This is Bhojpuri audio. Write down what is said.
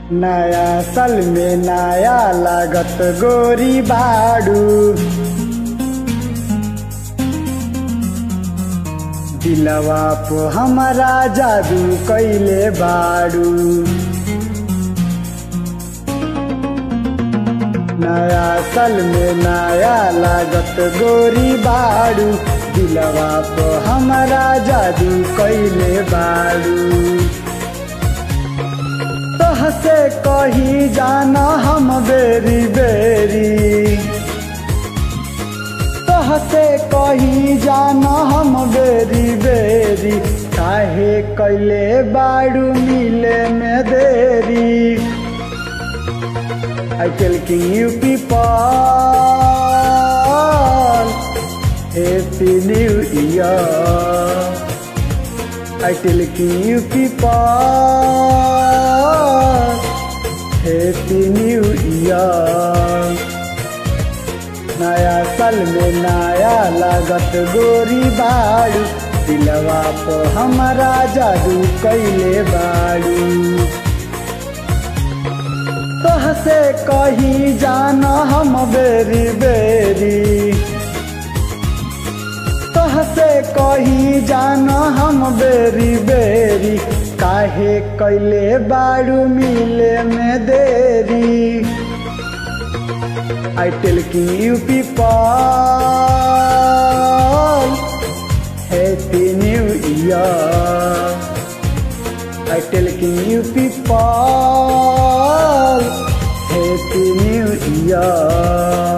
नया साल में नया लागत गोरी बाड़ू दिलवा पो हमारा जादू कैले बाड़ू नया साल में नया लागत गोरी बाड़ू दिलवा पो हमारा जादू कैले बाड़ू तोहसे कही जाना हम बेरी बेरी तोहसे कही जाना हम बेरी बेरी काहे कैले बाड़ू मिले में देरी I telling you people Happy New Year I telling you people Happy New Year नया साल में नया लागत गोरी बाड़ू दिलवा तो हमारा जादू कैले बाड़ू तोहसे कही जाना हम बेरी बेरी तोहसे कही जाना हम बेरी बेरी काहे कैले बाड़ू मिले में देरी I telling you people Happy New Year I telling you people Happy New Year